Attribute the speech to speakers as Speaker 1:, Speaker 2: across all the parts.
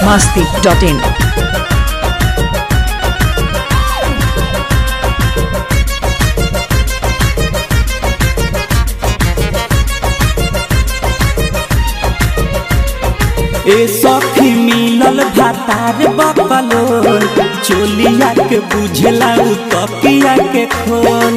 Speaker 1: biharmasti.in
Speaker 2: ए सखी मिलल भातार बकलो चोलिया के बुझला उ तकिया के खोल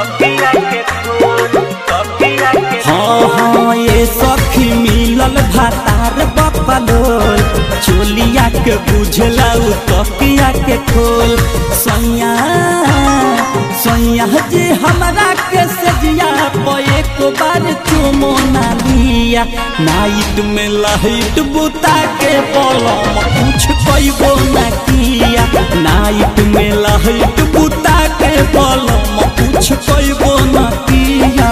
Speaker 2: हाँ हाँ ए सखी मिलल भातार बकलो चोलिया के बुझला उ तकिया के खोल सैया सैया जे हमरा के सजिया पे एक बार चुमो ना लिया नाइट में लाइट बुता के पलम कुछ कइबो ना किया नाइट में लाइट बुता के पलम कुछ कइबो ना किया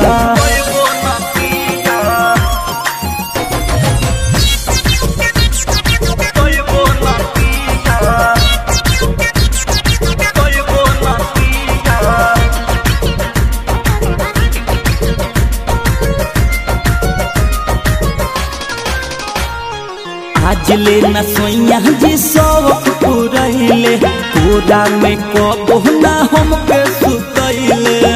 Speaker 2: आज ले न सोइया जी शौक पुरैले पूरा में कबो ना हमके सुतैले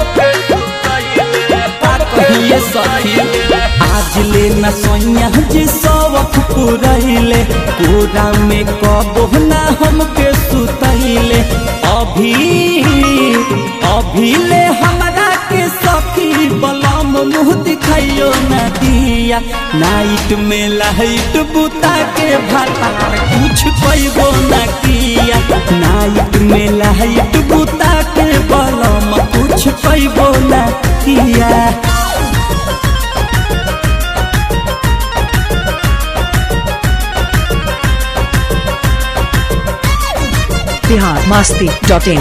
Speaker 2: कहिए सखी आज ले न सोइया जी शौक पुरैले पूरा में कबो ना हमके सुतैले अभी अभी ले हमरा के सखी बलम मुँह दिखाइयो न दिया नाइट में लाइट बुता के भातार कुछ कइबो न किया नाइट में लाइट बुता के बलम कुछ कइबो न किया
Speaker 1: biharmasti.in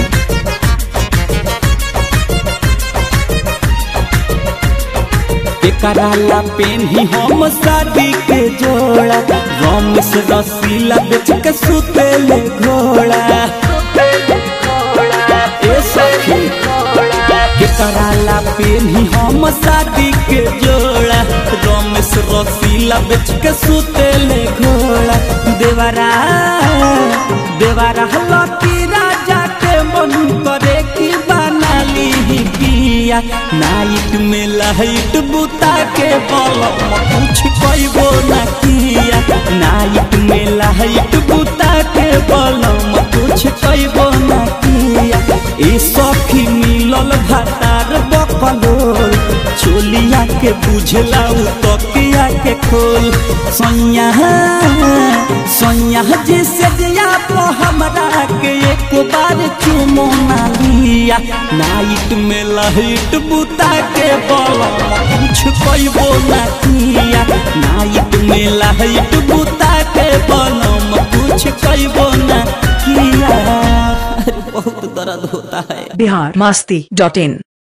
Speaker 2: एकराला पेन्ही हम शादी के जोड़ा रमेश रसीला बेच के सुतेले घोड़ा ए सखी एकराला पेन्ही हम शादी के जोड़ा रमेश रसीला बेच के सुतेले घोड़ा देवरा देवरा लकी राजा के मन करे की बना ली पिया नाइट में लाइट बुता के बलम कुछ कइबो न किया नाइट में लाइट बुता के बलम कुछ कइबो न किया ए सखी मिलल भातार बकलोल चोलिया के बुझला उ तकिया के खोल सैया सैया जे सजिया तो हमरा के एक बार चुमो ना लिया नाइट में लाइट बुता के बलम कुछ कइबो ना किया नाइट में लाइट बुता के बलम कुछ कइबो ना किया अरे बहुत दर्द होता है
Speaker 1: biharmasti.in